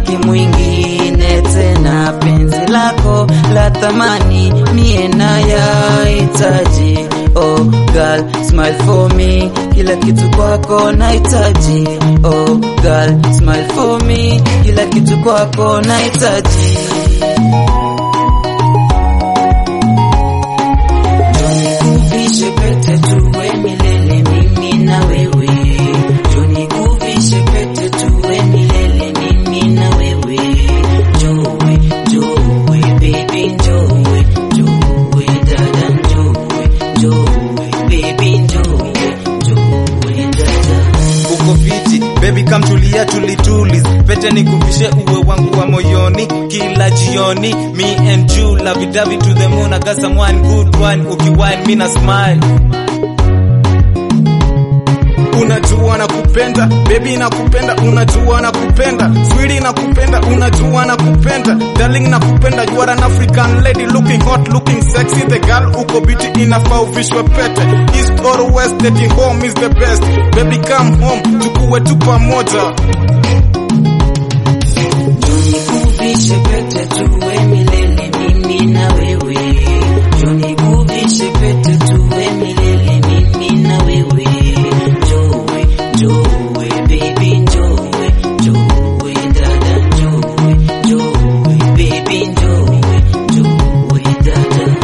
sitaki mwingine tena, penzi lako la thamani mie nayahitaji. Oh girl, smile for me, kila kitu kwako nahitaji. Oh girl, smile for me, kila kitu kwako nahitaji. Nikuvishe pete tuwe milele mimi na wewe. Njoo nikuvishe pete tuwe milele mimi na wewe. Njoo, njoo baby njoo, njoo dada njoo, njoo baby njoo, njoo dada. uko fiti baby kamtulia tulitulis pete nikuvishe uwe wangu wa moyoni kila jioni me and you love davi to the moon I got someone good one ukiwine me na smile unajua na kupenda baby na kupenda unajua na kupenda swili na kupenda unajua na kupenda darling na kupenda you are an african lady looking hot looking sexy the girl uko biti inafaa uvishwe pete east or west taking home is the best baby come home tukuwe tu pamoja Nikuvishe pete tuwe milele mimi na wewe. Njoo nikuvishe pete tuwe milele mimi na wewe. Njoo, njoo baby njoo, njoo dada njoo, njoo baby njoo, njoo dada.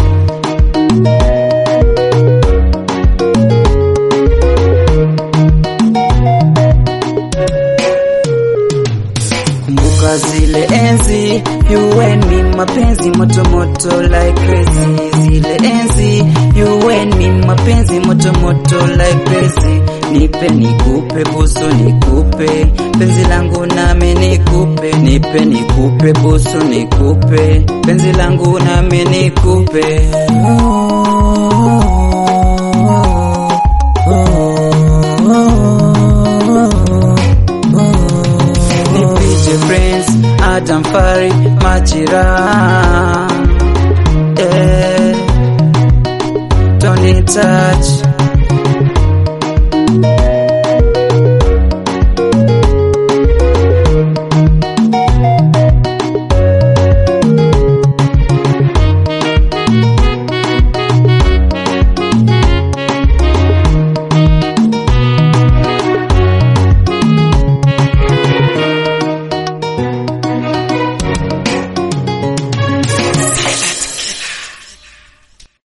Kumbuka zile enzi you and me mapenzi moto moto like crazy zile enzi you and me mapenzi moto moto like crazy nipe nikupe busu nikupe penzi langu nami nikupe nipe nikupe busu nikupe penzi langu nami nikupe ni PJ Prince, Adam Fari, Machira eh, Tony Touch